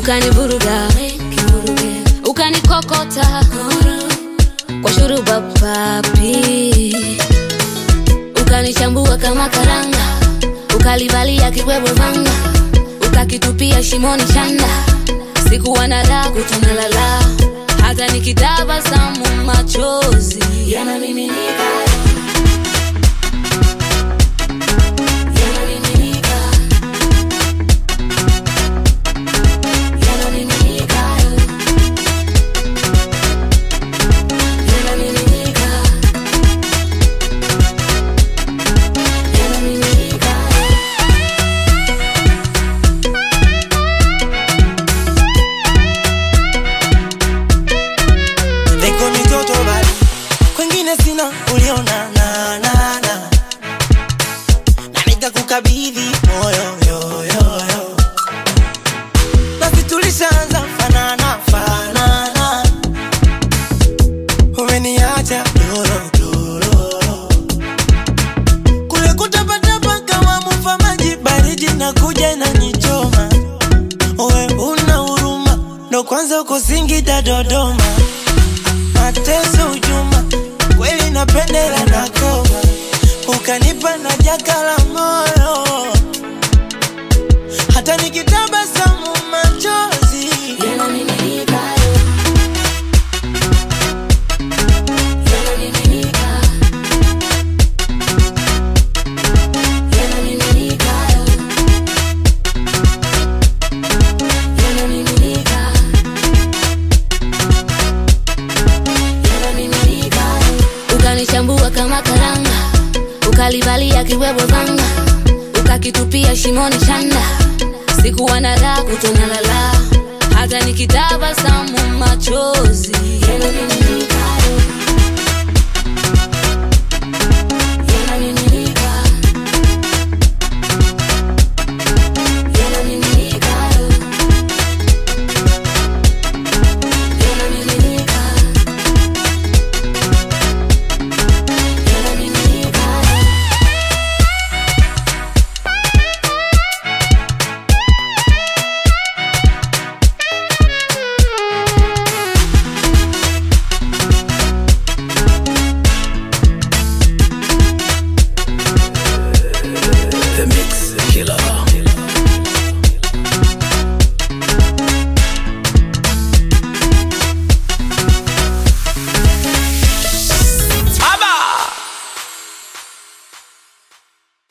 ukanivuruga ukanikokota kwa shuruba papi ukanichambua kama karanga ukalivalia kibwebwe vanga ukakitupia shimoni chanda sikuwa na raha kutunalala hata nikitabasamu machozi yanamiminika yanamiminika yanamiminika yanamiminika yanamiminika Niko mitoto bali kwengine sina uliona na na na na nikakukabidhi moyo yo yo yo basi tulishaanza fanana fanana umeniacha doro doro kule kutapatapa kama mufa maji baridi na kuja na nichoma we una huruma ndo kwanza uko Singida Dodoma mateso ujuma kweli napendela na koma ukanipa na jaka la moyo hata nikitabasamu machozi yanamiminika yanamiminika yanamiminika yanamiminika yanamiminika ukanichambua kama karanga ukalivalia kiwebwe vanga ukakitupia shimoni chanda sikuwa na raha kutonalala hata nikitabasamu machozi yanamiminika